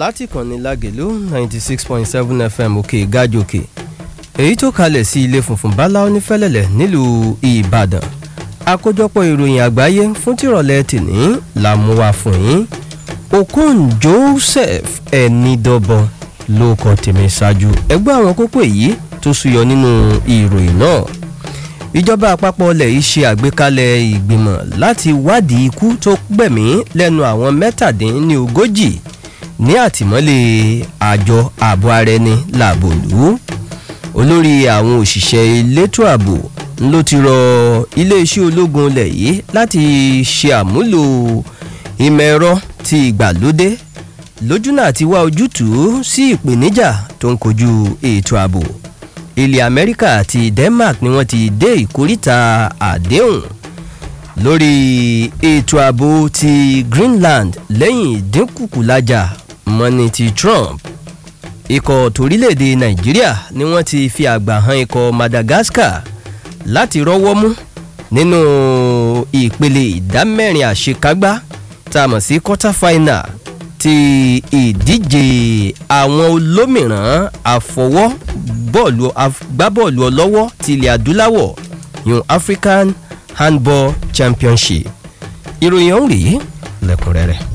láti kànnì lágèlú ninety six point seven fm òkè gájòkè èyí tó kalẹ̀ sí ilé funfun báláú nífẹ̀lẹ̀lẹ̀ nílùú ìbàdàn àkójọpọ̀ ìròyìn àgbáyé fún tìrọ̀lẹ́ tìní la mú wá fún yín okon joseph ẹnidọ́bọ ló kọ tèmi ṣáájú ẹgbẹ́ àwọn kókó èyí tó súyọ nínú ìròyìn náà ìjọba àpapọ̀ ilẹ̀ yìí ṣe àgbékalẹ̀ ìgbìmọ̀ láti wádìí ikú tó gbẹ̀mí lẹ́nu àwọn mẹ́tàdínlógójì ní àtìmọ́lé àjọ ààbò ara ẹni làbòlú olórí àwọn òṣìṣẹ́ elétò ààbò ló ti rọ iléeṣẹ́ ológun ilẹ̀ yìí láti ṣe àmúlò ìmọ̀ ẹ̀rọ ti ìgbàlódé lójúnà àti wá ojútùú sí ìpèníjà tó ń kojú ètò ààbò ilẹ̀ amẹ́ríkà àti denmark ni wọ́n ti dé ìkóríta àdéhùn lórí ètò ààbò ti greenland lẹ́yìn ìdínkùkùlájà mọ́ni ti trump ikọ̀ torílẹ̀-èdè nàìjíríà ni wọ́n ti fi àgbà han ikọ̀ madagascar láti rọ́wọ́ mú nínú ìpele ìdámẹ́rin àṣekágbá tá a mọ̀ sí quarter final ti ìdíje àwọn olómìíràn àfọwọ́ bọ́ọ̀lù agbábọ́ọ̀lù ọlọ́wọ́ ti ilẹ̀ adúláwọ̀ yun african handball championship ìròyìn ọ̀hún rèé lẹ́kùnrẹ́rẹ́.